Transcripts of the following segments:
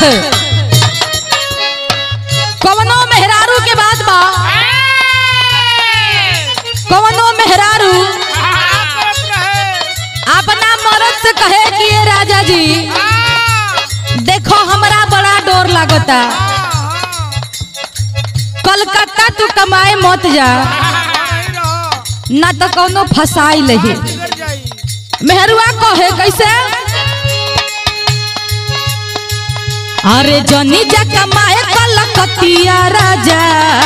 कवनो मेहरारू के बात बा कवनो मेहरारू अपना मर्द से कहे कि ये राजा जी देखो हमरा बड़ा डोर लागता कलकत्ता तू कमाए मत जा ना तो कौनो फसाई लही मेहरुआ कहे कैसे अरे जनी जा कमाए कलकतिया राजा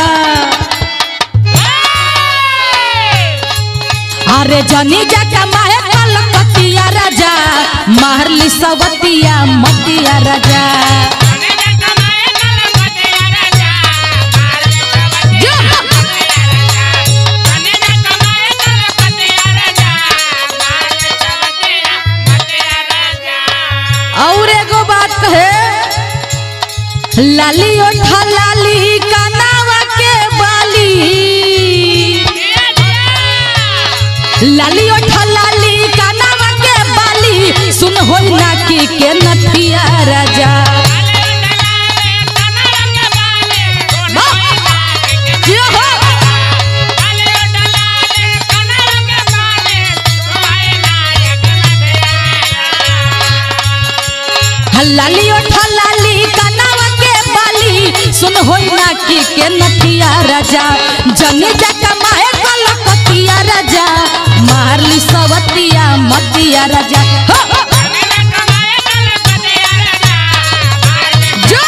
अरे जनी जा कमाए कलकतिया राजा मारली सवतिया मतिया राजा जो और एगो बात कहे लाली ओठा लाली कनावा के बाली लाली ओठा लाली कनावा के बाली सुन होई ना की के नथिया राजा जियो हो लाली ओठा लाली कनावा के बाली सुन होई ना की के नथिया राजा जनी जा कमाए कलकतिया राजा मारली सवतिया मतिया राजा हो, हो, जो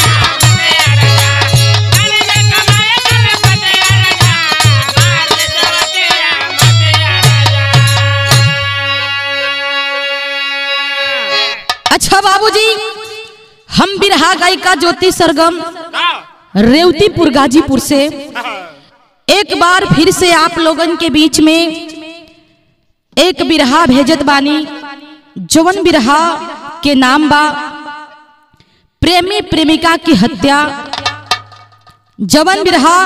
अच्छा बाबूजी हम बिरहा गायिका ज्योति सरगम रेवतीपुर गाजीपुर से एक बार फिर से आप लोगन के बीच में एक बिरहा भेजत बानी जवन बिरहा के नाम बा प्रेमी प्रेमिका की हत्या जवन बिरहा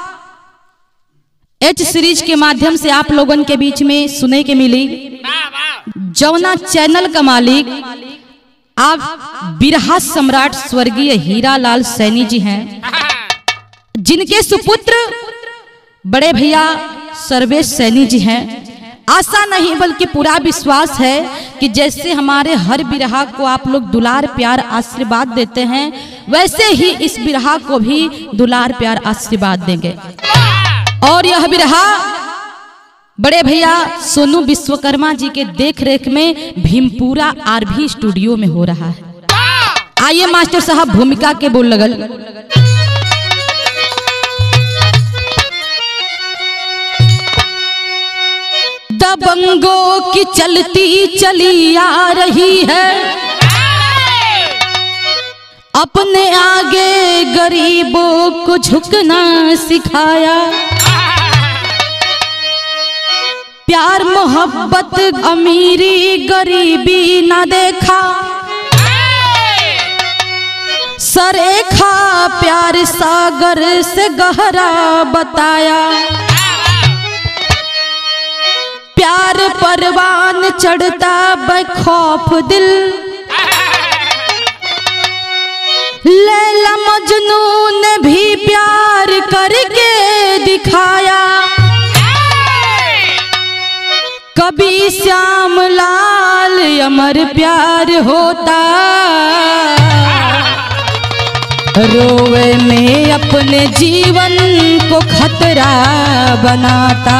एच सीरीज के माध्यम से आप लोगन के बीच में सुने के मिली जवना चैनल का मालिक आप बिरहा सम्राट स्वर्गीय हीरालाल सैनी जी हैं जिनके सुपुत्र बड़े भैया सर्वेश सैनी जी हैं आशा नहीं बल्कि पूरा विश्वास है कि जैसे हमारे हर बिरहा को आप लोग दुलार प्यार आशीर्वाद देते हैं वैसे ही इस बिरहा को भी दुलार प्यार आशीर्वाद देंगे और यह बिरहा बड़े भैया सोनू विश्वकर्मा जी के देख रेख में भीमपुरा आरभी स्टूडियो में हो रहा है आइए मास्टर साहब भूमिका के बोल लगल दबंगों की चलती चली आ रही है अपने आगे गरीबों को झुकना सिखाया प्यार मोहब्बत अमीरी गरीबी ना देखा सरेखा प्यार सागर से गहरा बताया प्यार परवान चढ़ता बखौफ दिल लैला मजनू ने भी प्यार करके दिखाया कभी श्याम लाल अमर प्यार होता रोवे में अपने जीवन को खतरा बनाता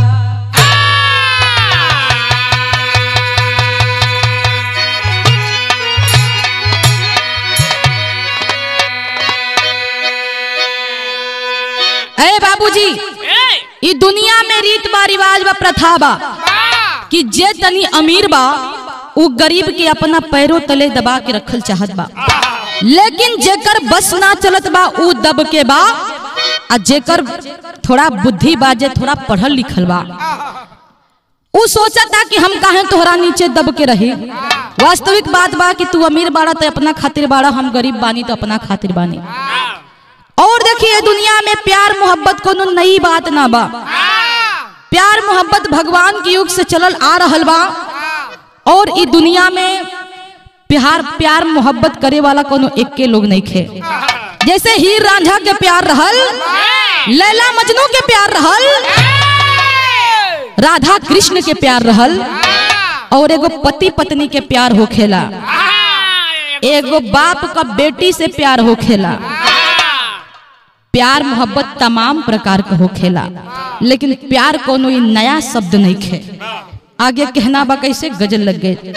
अरे बाबूजी ई दुनिया में रीत बा रिवाज बा प्रथा बा कि जे तनी अमीर बा उ गरीब के अपना पैरों तले दबा के रखल चाहत बा लेकिन जेकर बस ना चलत बा उ दब के बा आ जेकर थोड़ा बुद्धि बा जे थोड़ा पढ़ल लिखल बा उ सोचता कि हम काहे तोहरा नीचे दब के रही वास्तविक बात बा कि तू अमीर बाड़ा तो अपना खातिर बाड़ा हम गरीब बानी तो अपना खातिर बानी और देखिए दुनिया में प्यार मोहब्बत कोनो नई बात ना बा प्यार मोहब्बत भगवान के युग से चलल आ रहल बा और ई दुनिया में प्यार प्यार मोहब्बत करे वाला कोनो एक के लोग नहीं खे जैसे हीर रांझा के प्यार रहल लैला मजनू के प्यार रहल राधा कृष्ण के प्यार रहल और एगो पति पत्नी के प्यार होखेला एगो बाप का बेटी से प्यार होखेला प्यार मोहब्बत तमाम प्रकार का होखेला लेकिन प्यार कोनो ई नया शब्द नहीं खे आगे कहना बा कैसे गजल लग गए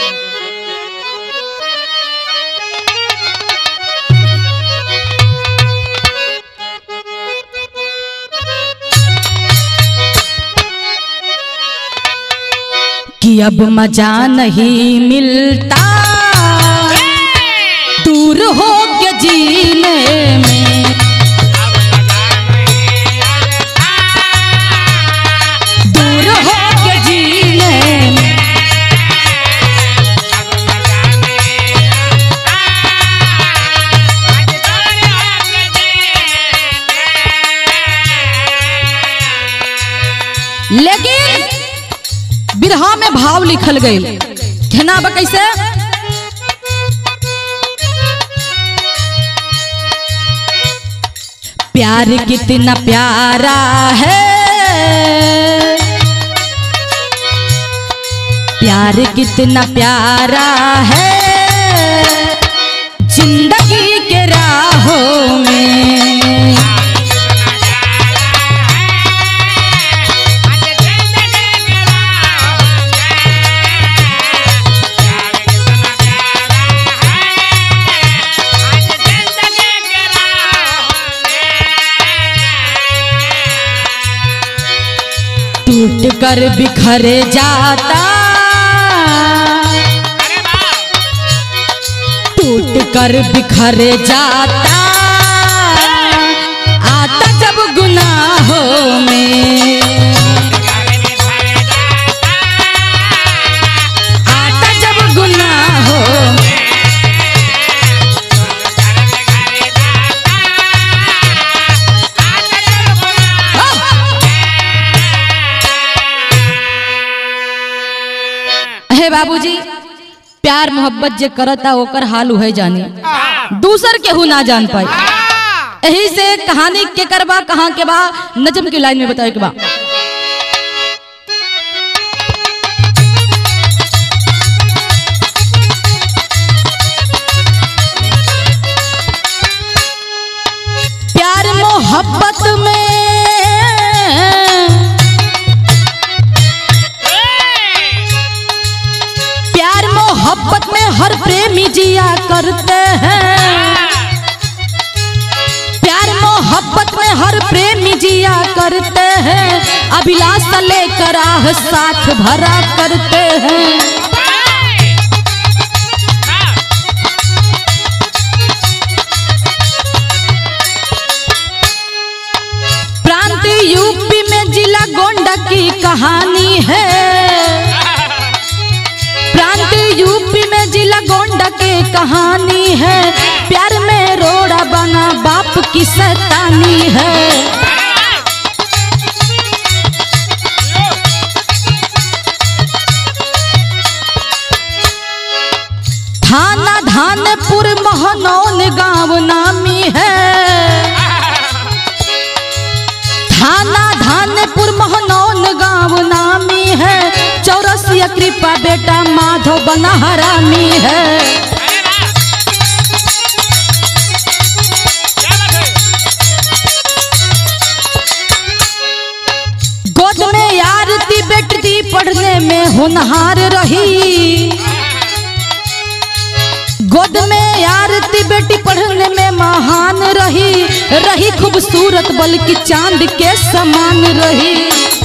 कि अब मजा नहीं मिलता दूर हो के जीने में दूर हो के जीने में लेकिन बिरहा में भाव लिखल गई कहना बा कैसे प्यार कितना प्यारा है प्यार कितना प्यारा है जिंदगी के राहों में टूट कर बिखर जाता टूट कर बिखर जाता आता जब गुनाहों में आता जब गुनाहों में हे बाबूजी प्यार मोहब्बत जे करता ओकर हाल उहे जानी दूसर केहू ना जान पाई यही से कहानी के करबा कहाँ के बा नजम की लाइन में बताए के बा प्यार मोहब्बत में प्यार मोहब्बत में हर प्रेमी जिया करते हैं प्यार मोहब्बत में हर प्रेमी जिया करते हैं अभिलाषा लेकर आह साथ भरा करते हैं प्रांत यूपी में जिला गोंडा की कहानी है प्रांत यूपी में जिला गोंडा के कहानी है प्यार में रोड़ा बना बाप की सैतानी है थाना धानपुर महनौन गांव नामी है थाना धानपुर महनौन गांव नामी है चौरसिया कृपा बेटा माधव बना हरामी है गोद में आरती बेटती पढ़ने में होनहार रही गोद में आरती बेटी पढ़ने में महान रही रही खूबसूरत बल्कि चांद के समान रही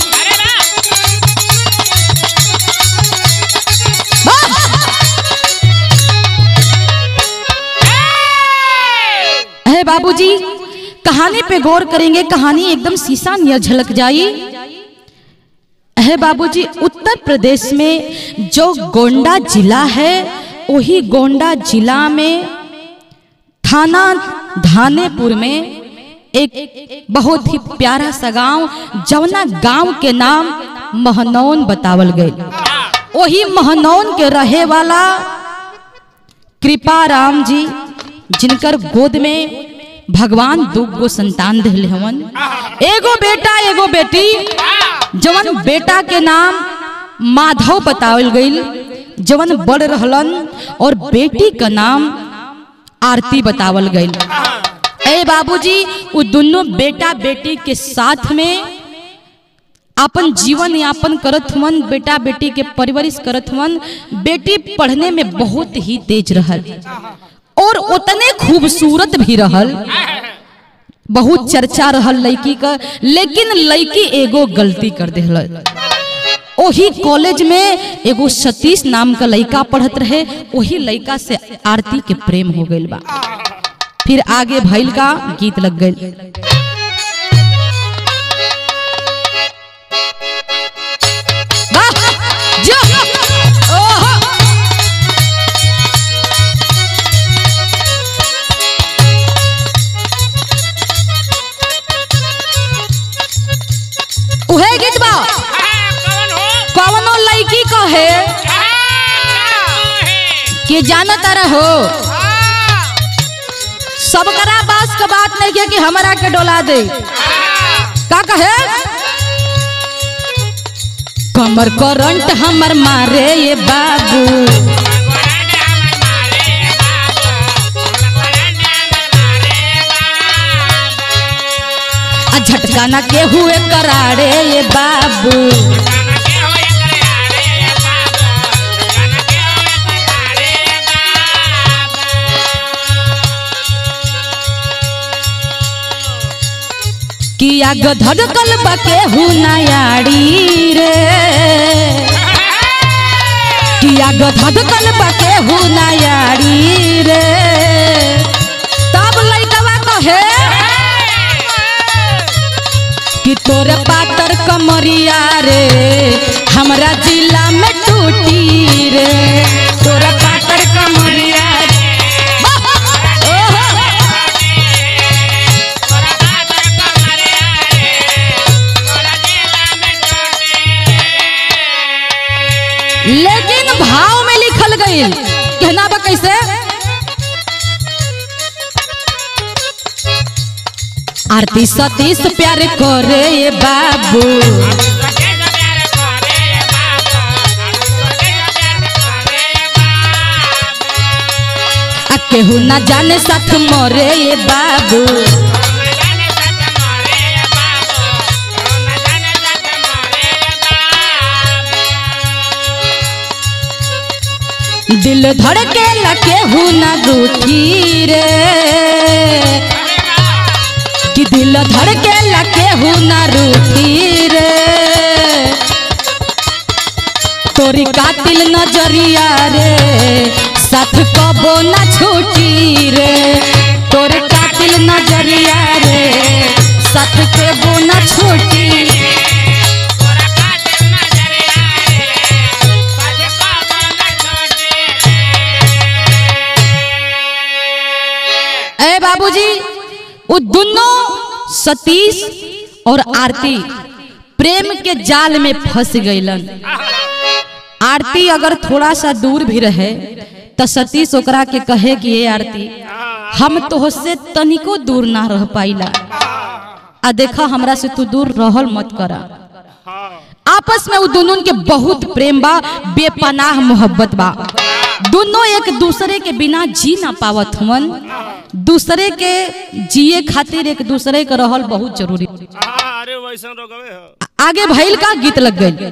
है बाबूजी कहानी पे गौर करेंगे कहानी एकदम शीशा नियर झलक जाई है बाबूजी उत्तर प्रदेश में जो गोंडा जिला है वही गोंडा जिला में थाना धानेपुर में एक बहुत ही प्यारा सा गांव जवना गांव के नाम महनौन बतावल गए वही महनौन के रहे वाला कृपा राम जी जिनकर गोद में भगवान दुगो संतान दिले हवन एगो बेटा एगो बेटी जवन बेटा के नाम माधव बतावल गईल जवन बड़ रहलन और बेटी का नाम आरती बतावल गईल ए बाबूजी वो दोनों बेटा बेटी के साथ में अपन जीवन यापन करत हुवन बेटा बेटी के परवरिश करत हुवन बेटी पढ़ने में बहुत ही तेज रहल और उतने खूबसूरत भी रहल बहुत चर्चा रहल लड़की का लेकिन लड़की एगो गलती कर दिल ओही कॉलेज में एगो सतीश नाम का लड़का पढ़त रहे वही लड़का से आरती के प्रेम हो गईल बा फिर आगे भैल का गीत लग गई उहे गीत बा कौन हो कवनो लड़की कहे कि जाना तारा हो सबकरा बास का बात नहीं किया कि हमरा के डोला दे का कहे कमर करंट हमर मारे ये बाबू आ झटका ना के हुए करारे ये बाबू किया गधड़कल बके हु नयाड़ी रे किया गधड़कल बके हु नयाड़ी रे तब लइकवा कहे कि तोरे पातर कमरिया रे हमरा जिला में टूटी रे तोरे पातर कमरिया रे ओहो! लेकिन भाव में लिखल गई कहना बा कैसे आरती सतीश प्यार करे ये बाबू आ केहू ना जाने साथ मरे ये बाबू दिल धड़के ला केहू ना रूठी रे कि दिल धड़के ला केहू ना रूठी रे तोरी कातिल नजरिया रे साथ कबो ना छूटी रे तोरे कातिल नजरिया रे साथ कबो ना छूटी ए बाबूजी वो दोनों सतीश और आरती प्रेम के जाल में फंस गईलन आरती अगर थोड़ा सा दूर भी रहे तो सतीश ओकरा के कहे कि ये आरती हम तोहसे तनिको दूर ना रह पाइला आ देखा हमरा से तू दूर रहल मत करा आपस में वो दोनों के बहुत प्रेम बा बेपनाह मोहब्बत बा दोनों एक दूसरे के बिना जी ना पावत हुवन दूसरे के जिए खातिर एक दूसरे के रहल बहुत जरूरी अरे वैसन रोकवे हो आगे भैल का गीत लग गई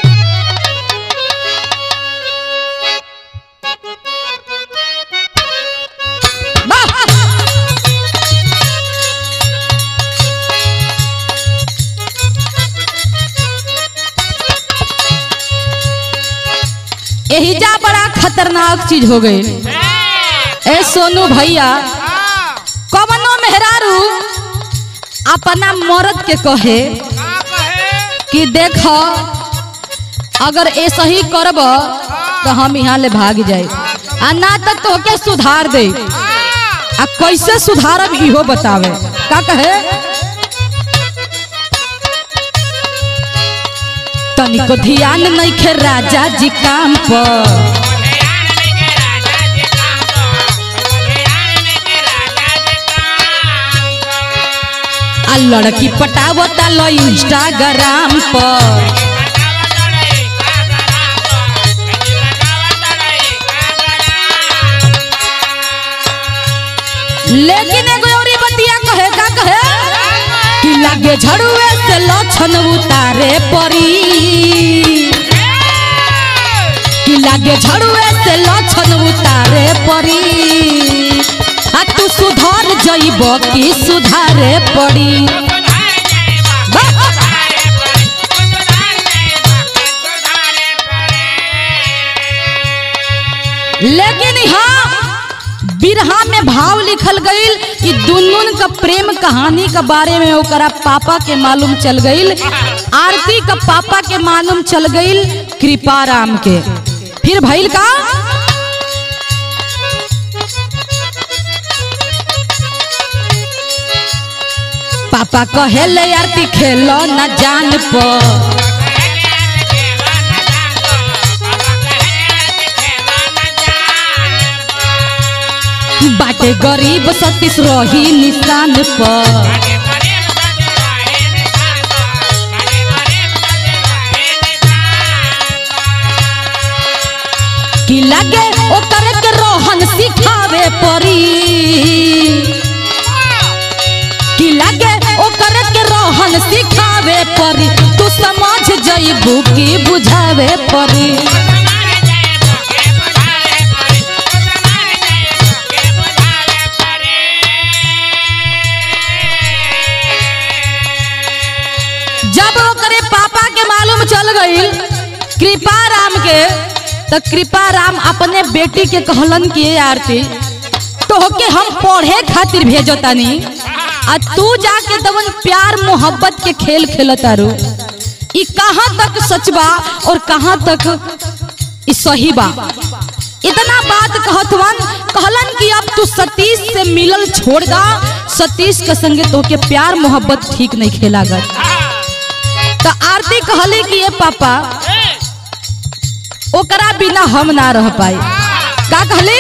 यही जा बड़ा खतरनाक चीज हो गई ए सोनू भैया कवनो मेहरारू अपना मर्द के कहे कि देखो अगर ऐसा ही करब तो हम यहाँ ले भाग जाए आ ना तक तो के सुधार दे आ कैसे सुधारब इहो बतावे का कहे तनिको ध्यान नहीं खे राजा जी काम पर लड़की पटावता लो इंस्टाग्राम पर लेकिन एगो औरी बतिया कहे का कहे कि लागे झड़ुए से लक्षण उतारे परी कि लागे झड़ुए से लक्षण उतारे परी आ तू सुधर जइब कि सुधारे पड़ी लेकिन हाँ बिरहा में भाव लिखल गईल कि दुनून का प्रेम कहानी के बारे में ओकरा पापा के मालूम चल गईल आरती का पापा के मालूम चल गईल कृपाराम के फिर भइल का पापा कहेले आरती खेलो न जान पर बाटे गरीब सतीश रही निशान पर कि लगे ओकर के रोहन सिखावे परी कि लगे ओकर के रोहन सिखावे परी तू समझ जइबू कि बुझावे परी जब ओकरे पापा के मालूम चल गईल कृपा राम के तो कृपा राम अपने बेटी के कहलन कि "ए आरती तोहके हम पढ़े खातिर भेजो तानी आ तू जाके दवन प्यार मोहब्बत के खेल खेलतारू ई कहाँ तक सच बा और कहाँ तक ई सही बा इतना बात कहतवन कहलन कि अब तू सतीश से मिलल छोड़ दा सतीश के संगे तोहके प्यार मोहब्बत ठीक नहीं खेला गल तो आरती कहली कि ये पापा ओकरा बिना हम ना रह पाई का कहली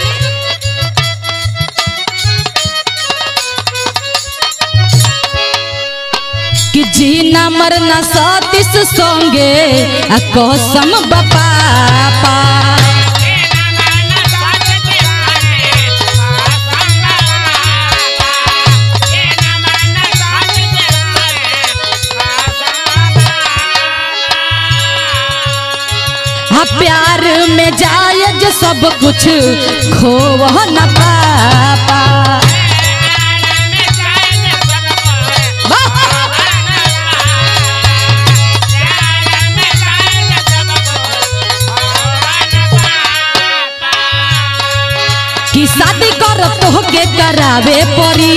कि जीना मरना सतीश संगे आ कसम बपापा हाँ प्यार में जायज सब कुछ खोव न पापा कि शादी कर तोहके करावे परी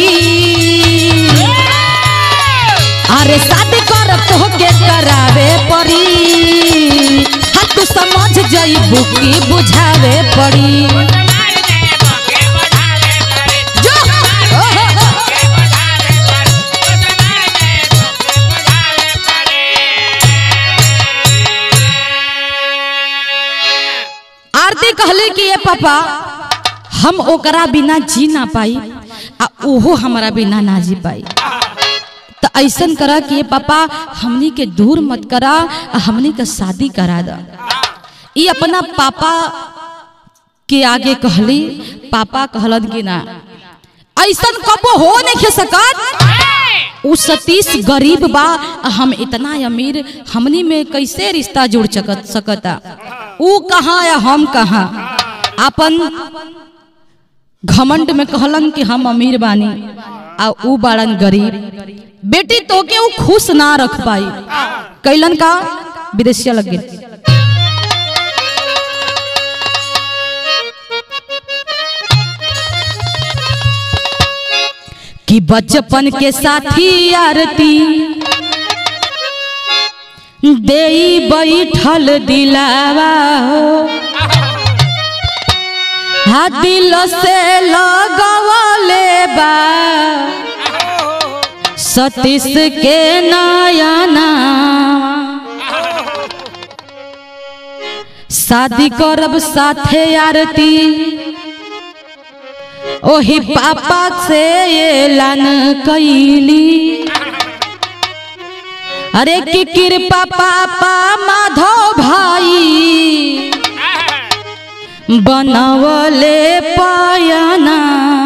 अरे शादी कर तोहके करावे परी हाँ तू समझ जइबू कि बुझावे पड़ी जो ओहो, आरती कहले कि ये पापा हम ओकरा बिना जी ना पाई आ ओहो हमारा बिना ना जी पाई तो ऐसन करा कि ये पापा हमनी के दूर मत करा आ हमनी के शादी करा दा ये अपना पापा के आगे कहली पापा कहलन कि ना ऐसन कबो हो नहीं सकत उ सतीश गरीब बा आ हम इतना अमीर हमनी में कैसे रिश्ता जुड़ सकत सकता उ कहाँ या हम कहाँ अपन घमंड में कहलन कि हम अमीर बानी आ उ बाड़न गरीब बेटी तोके उ खुश ना रख पाई कैलन का विदेशिया लग गई कि बचपन के साथी आरती देई बैठल दिलावा हो हा दिल से लगवले बा सतीश के नयना शादी करब साथे आरती ओही पापा से ऐलान कैली अरे की कृपा पापा माधव भाई बनवले पायना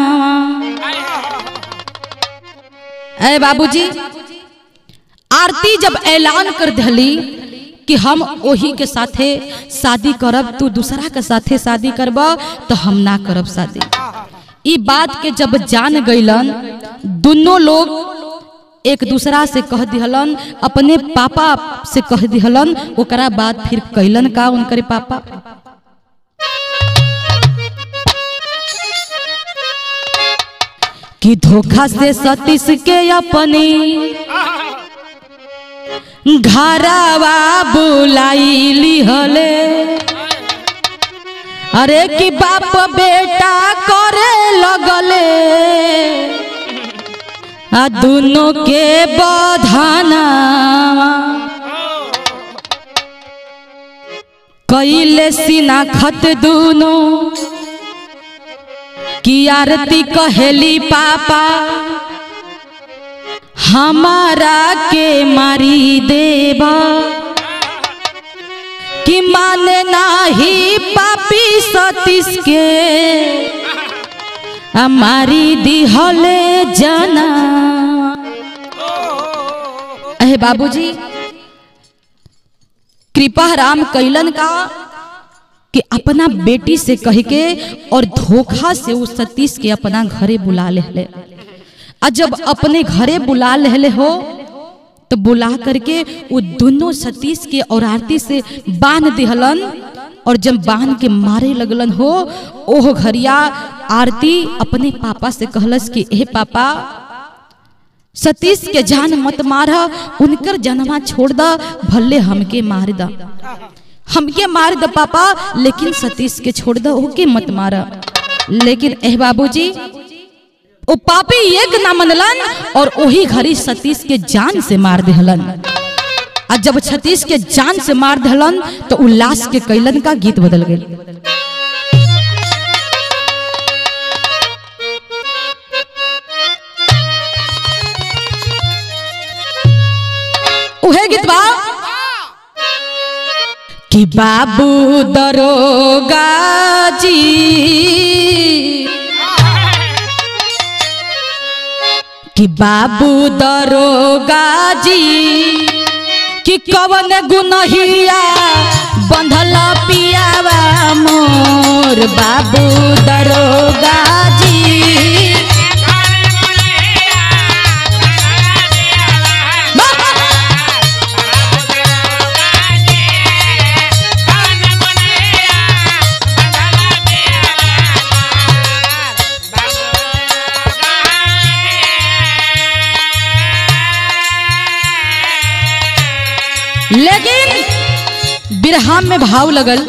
ए बाबूजी आरती जब ऐलान कर दिली कि हम ओही के साथे शादी करब तू दूसरा के साथे शादी करब तो हम ना करब शादी ई बात के जब जान गईलन दोनों लोग एक दूसरा से कह दिहलन अपने पापा से कह दिहलन ओकरा बाद फिर कैलन का उनकरे पापा कि धोखा से सतीश के अपनी घरवा बुलाईली हले अरे कि बाप बेटा करे लगले आ दोनों के बधाना कैले सीना खत दोनों की आरती कहेली पापा हमारा के मारी देवा कि माने नाही पापी सतीश के हमारी दिहले जना अहे बाबूजी कृपा राम कैलन का कि अपना बेटी से कह के और धोखा से उस सतीश के अपना घरे बुला ले ले आ जब अपने घरे बुला ले हो तो बुला करके वो दोनों सतीश के और आरती से बांध दिहलन और जब बांध के मारे लगलन हो ओह घरिया आरती अपने पापा से कहलस कि ए पापा सतीश के जान मत मार उनकर जन्मा छोड़ द भले हमके मार द हमके मार द पापा लेकिन सतीश के छोड़ द ओके मत मार लेकिन एह बाबूजी ओ पापी एक ना मनलन और वही घड़ी सतीश के जान से मार दिहलन आ जब सतीश के जान से मार दिहलन तो उल्लास के कैलन का गीत बदल गई उहे गीत बा कि बाबू दरोगा जी कि बाबू दरोगा जी कि कवन गुनहिया बंधल पियावा मोर बाबू दरोगा जी लेकिन बिरहा में भाव लगल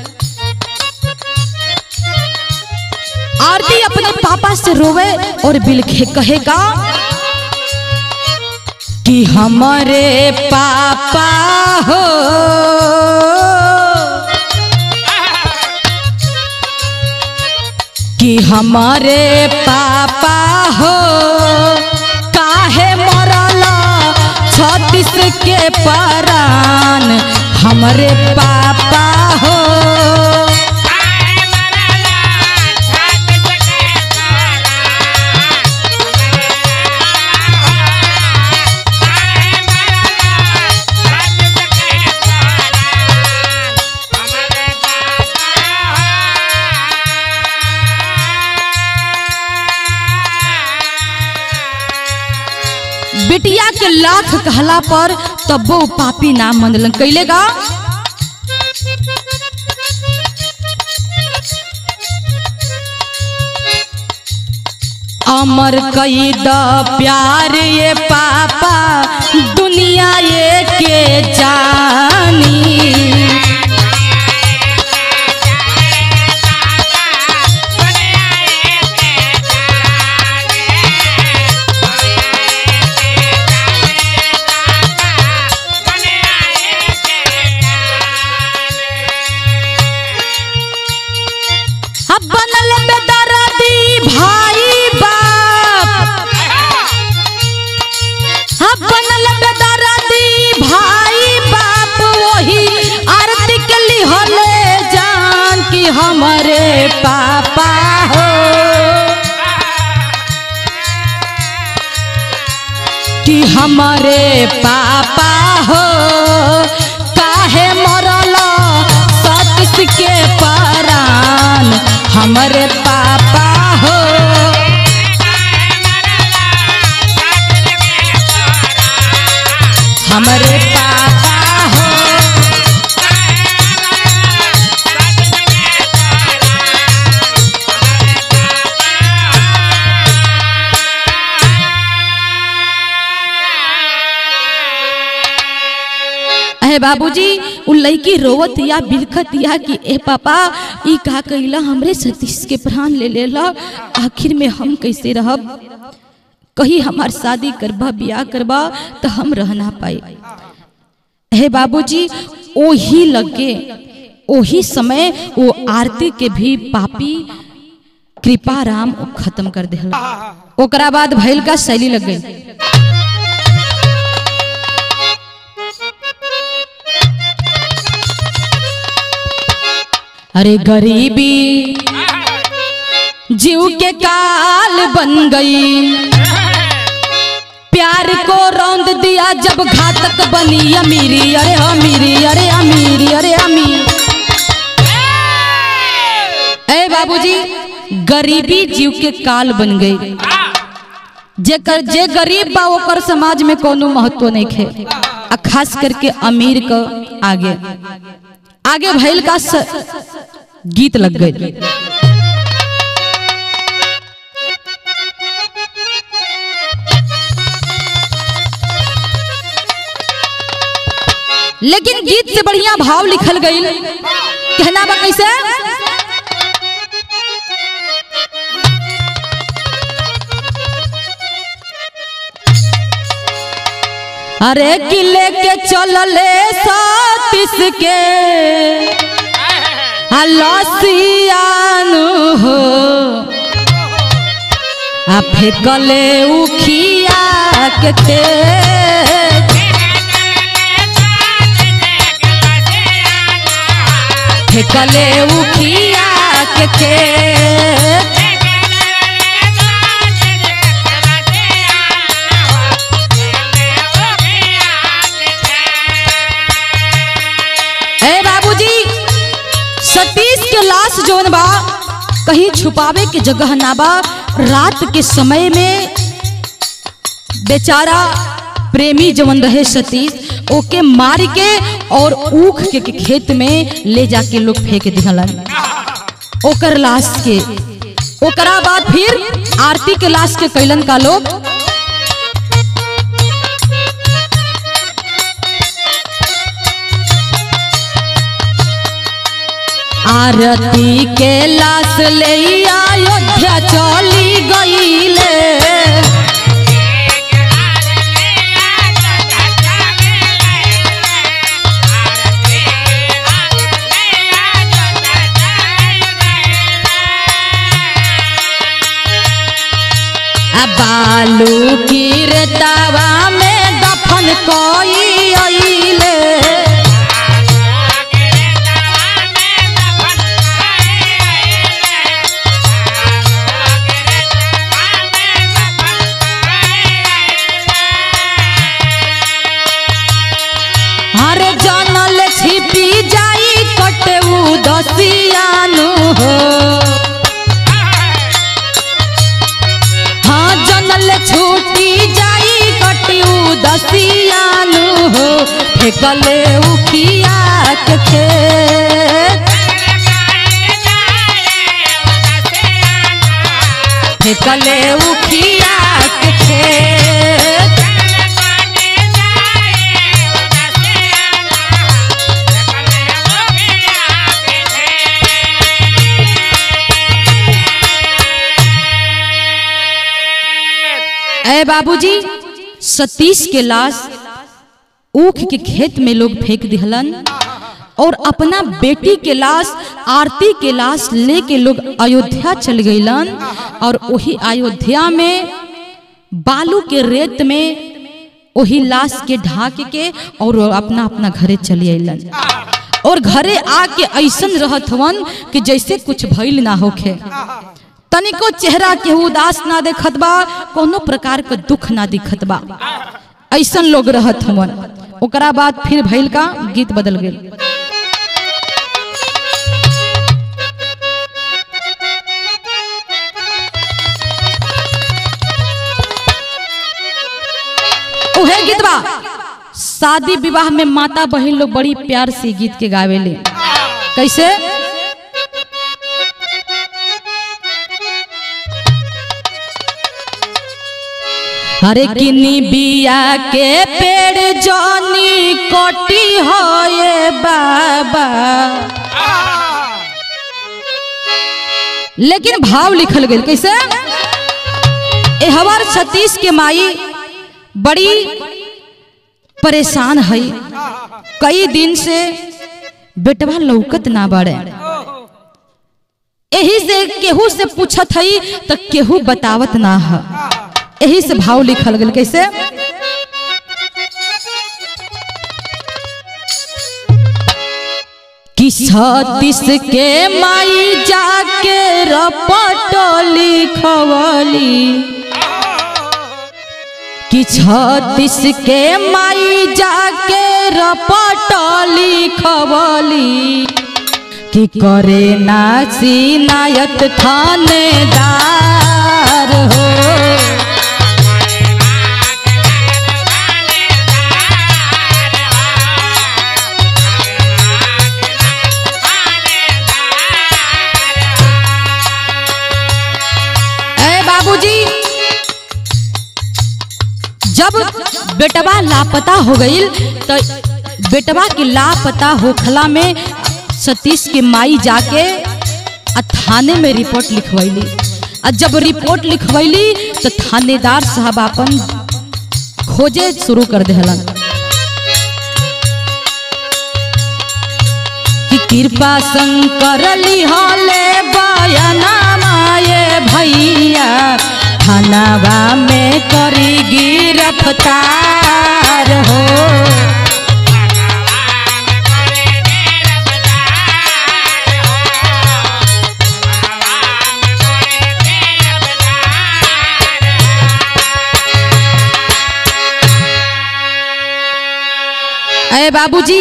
आरती अपने पापा से रोवे और बिलखे कहेगा कि हमारे पापा हो कि हमारे पापा हो काहे मरला छत्तीस के परान हमारे पापा हो बिटिया के लाख कहला पर तब्बो पापी नाम मनलन कैलेगा अमर कई द प्यार ये पापा दुनिया ये के जानी अब बनल बेदर्दी भाई बाप अब बनल बेदर्दी हमारे पापा हो कि हमारे पापा हो काहे मरल सतीश के परान हमारे पापा हो हमारे पापा हो अहे बाबूजी उ लड़की रोवत या बिलखत या कि ए पापा ई का कइला हमरे सतीश के प्राण ले लेला आखिर में हम कैसे रहब कहीं हमार शादी करबा बियाह करबा तो हम रह ना पाए हे बाबूजी ओही लगे ओही समय वो आरती के भी पापी कृपा राम खत्म कर देला ओकरा बाद भैल का शैली लग गई अरे गरीबी जीव के काल बन गई प्यार को रौंद दिया जब घातक बनी अमीरी अरे अमीरी अरे अमीरी अरे अमीर ए बाबूजी गरीबी जीव के काल बन गई जेकर जे गरीब बा ओकर समाज में कोनो महत्व नहीं खे आ खास करके अमीर का आगे आगे भैल का स... गीत लग गई लेकिन गीत से बढ़िया भाव लिखल गई कहना बा कैसे अरे किले के चलले सतीश के लसियानु हो आ फेकले उखिया के खेत फेकले उखिया के खेत ए बाबूजी सतीश के लाश जोन बा कहीं छुपावे के जगह ना बा रात के समय में बेचारा प्रेमी जवन रहे सतीश ओके मार के और ऊख के, के खेत में ले जाके लोग फेंक दिहलन ओकर लाश के ओकरा बाद फिर आरती के लाश के कैलन का लोग आरती के लाश ले अयोध्या चली गईले आ बालू की रेतावा में दफन कोई अइले हरे जानल छिपी जाई कटऊ दसियानु हो हाँ जनल छूटी जाई कटऊ दसियानु हो फेकले उखिया के खेत फेकले उखिया के खेत ए बाबूजी सतीश के लाश ऊख के खेत में लोग फेंक दिहलन और अपना बेटी के लाश आरती के लाश लेके लोग अयोध्या चल गईलन और वही अयोध्या में बालू के रेत में वही लाश के ढाक के और अपना अपना घरे चली अलन और घरे आके ऐसन रहत हवन कि जैसे कुछ भइल ना होखे तनिको चेहरा के उदास ना देखत बा कोनो प्रकार के दुख ना दिखत बा ऐसन लोग रहत हवन ओकरा बाद फिर भइल का गीत बदल गेल उहे गीत बा शादी विवाह में माता बहन लोग बड़ी प्यार से गीत के गावेले कैसे हरे किनी बिया के पेड़ जनी कोटी होए बाबा लेकिन भाव लिखल गेल कैसे ए हमार छत्तीस के माई बड़ी परेशान है कई दिन से बेटवा लौकत ना बाड़े एही से केहू से पूछत हई तो केहू बतावत ना है एही से भाव लिखल गेल कैसे कि छत्तीस के माई जाके रपट लिखवली कि छत्तीस के माई जाके रपट लिखवली कि करे नाची नायत थानेदार हो ए बाबूजी जब बेटवा लापता हो गईल तो बेटवा के लापता होखला में सतीश के माई जाके आ थाने में रिपोर्ट लिखवैली आ जब रिपोर्ट लिखवैली तो थानेदार साहब अपन खोजे शुरू कर देहलन कि कृपा शंकर लिहले बयना माये भैया थानावा में करी गिरफ्तार हो अरे बाबूजी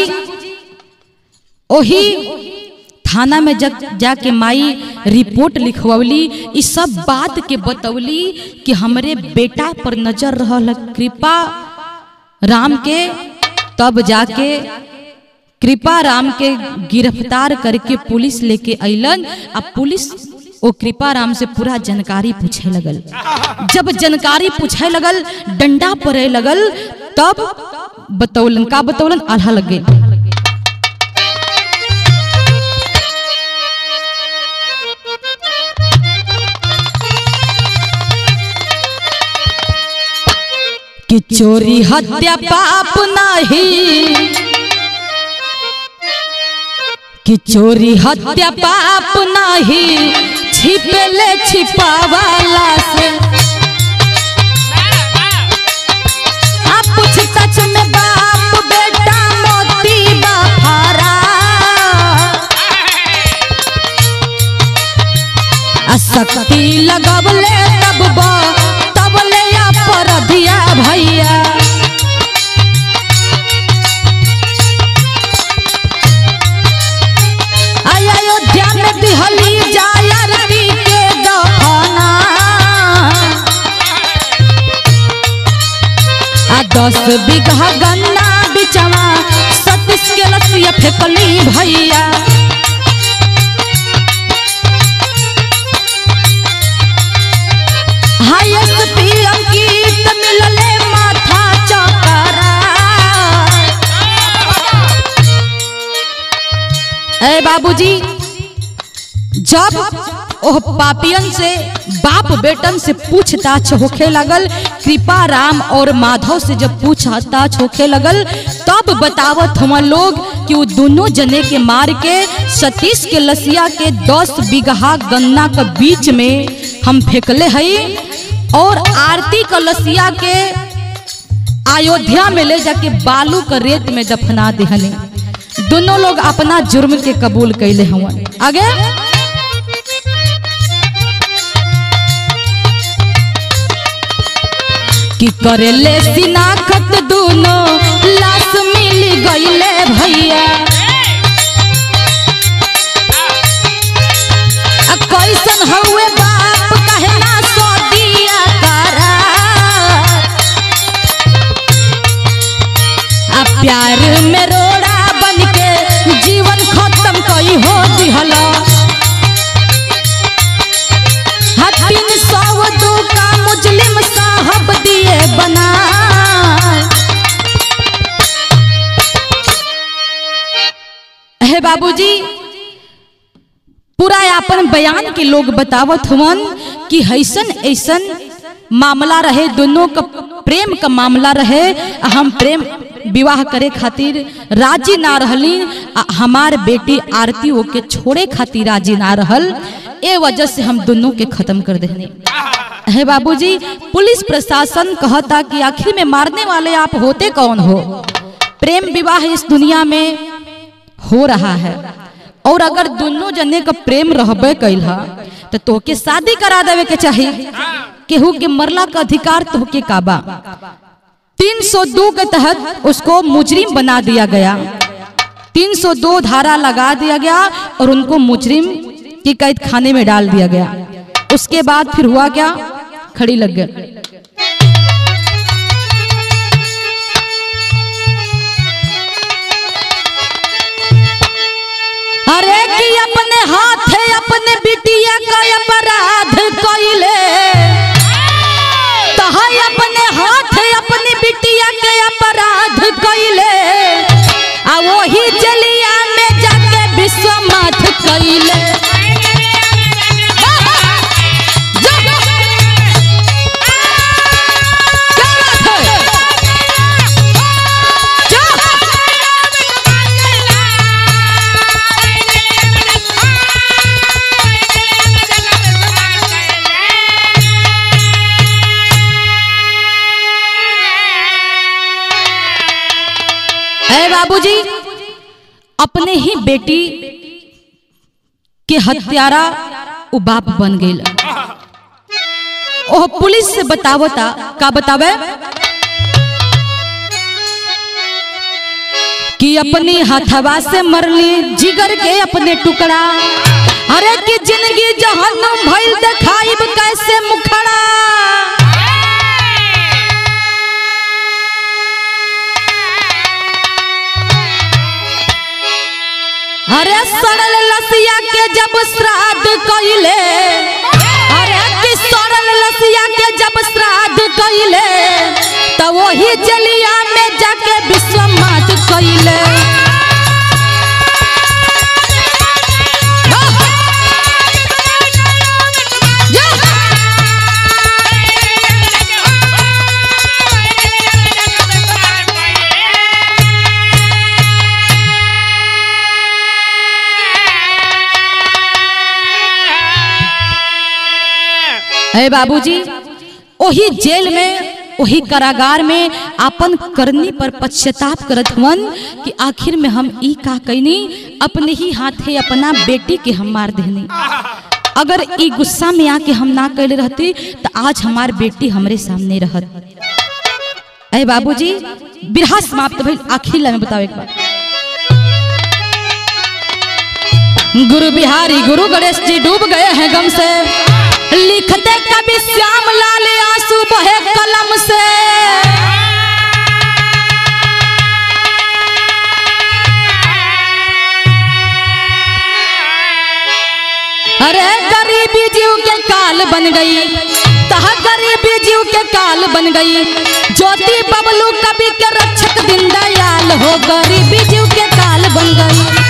ओही थाना में जग जाके माई रिपोर्ट लिखवली इस सब बात के बतौली कि हमरे बेटा पर नजर रहल कृपा राम के तब जाके कृपा राम के गिरफ्तार करके पुलिस लेके अइलन आ पुलिस ओ कृपा राम से पूरा जानकारी पूछे लगल जब जानकारी पूछे लगल डंडा पड़े लगल तब बतौलन का बतौलन आल्हा लग गई कि चोरी हत्या पाप नहीं कि चोरी हत्या पाप नहीं छिपले छिपावाला से आप पूछ सच में बाप बेटा मोती बाफारा आ शक्ति लगवले तब बा तब ले अपराधिया भैया आय अयोध्या में दिहली जायरती के दफना आ दस बीघा गन्ना बिचवा सतीश के लसिया फेंकली भैया हाईएस्ट पीएम की मिलले माथा चकरा ए बाबूजी जब ओह पापियन से बाप बेटन से पूछताछ होखे लगल कृपा राम और माधव से जब पूछताछ होखे लगल तब बतावत हम लोग कि वो दोनों जने के मार के सतीश के लसिया के दस बीघा गन्ना के बीच में हम फेंकले हई और आरती का लसिया के अयोध्या में ले जाके बालू का रेत में दफना दिहले दोनों लोग अपना जुर्म के कबूल कैले हुआ आगे कि करेले सिनाखत दोनों लाश मिल गईले भैया आ कैसन हउए बाप कहे ना सो दिया करा आ प्यार में रोड़ा बन के जीवन खत्म कई हो दिहला हा तीन सौ दो का मुजलिम साहब दिए बना हे बाबूजी पूरा अपन बयान के लोग बतावत हुवन कि हैसन ऐसन मामला रहे दोनों का प्रेम का मामला रहे आ हम प्रेम विवाह करे खातिर राजी ना रहली आ हमार बेटी आरती ओके छोड़े खातिर राजी ना रहल ए वजह से हम दोनों के खत्म कर देने है बाबूजी पुलिस प्रशासन कहता कि आखिर में मारने वाले आप होते कौन हो प्रेम विवाह इस दुनिया में हो रहा है और अगर दोनों जने का प्रेम रहबे कैल हा तो तोके शादी करा देवे के चाहिए केहू के मरला का अधिकार तोके काबा 302 के तहत उसको मुजरिम बना दिया गया 302 धारा लगा दिया गया और उनको मुजरिम की कैद खाने में डाल दिया गया उसके बाद फिर हुआ क्या खड़ी लग गई अरे कि अपने हाथ अपने बिटिया का अपराध कइले तहा अपने हाथ अपनी बिटिया के अपराध कइले आ वही जलिया में जाके विश्वनाथ कइले जा। क्या बात है? जा। है बाबूजी अपने ही बेटी के हत्यारा उ बाप बन गई ओह पुलिस से बतावता का बतावे कि अपनी हथवा से मरली जिगर के अपने टुकड़ा अरे कि जिंदगी जहन्नुम भइल देखाइब कैसे मुखड़ा अरे सड़ल लसिया के जब श्राद्ध कइले अरे कि सड़ल लसिया के जब श्राद्ध कइले त वही जलिया में जाके विश्वनाथ कइले है बाबूजी वही जेल में वही कारागार में अपन करनी पर पश्चाताप करत हुवन कि आखिर में हम ई का कैनी अपने ही हाथे अपना बेटी के हम मार देनी अगर ई गुस्सा में आके हम ना कैले रहती तो आज हमार बेटी हमरे सामने रहत अरे बाबूजी बिरहा समाप्त भइल आखिर ला में बताओ एक बार गुरु बिहारी गुरु गणेश जी डूब गए हैं गम से लिखते कभी श्याम लाल आंसू बहे कलम से अरे गरीबी जीव के काल बन गई तह गरीबी जीव के काल बन गई ज्योति बबलू कवि के रक्षक दिन दयाल हो गरीबी जीव के काल बन गई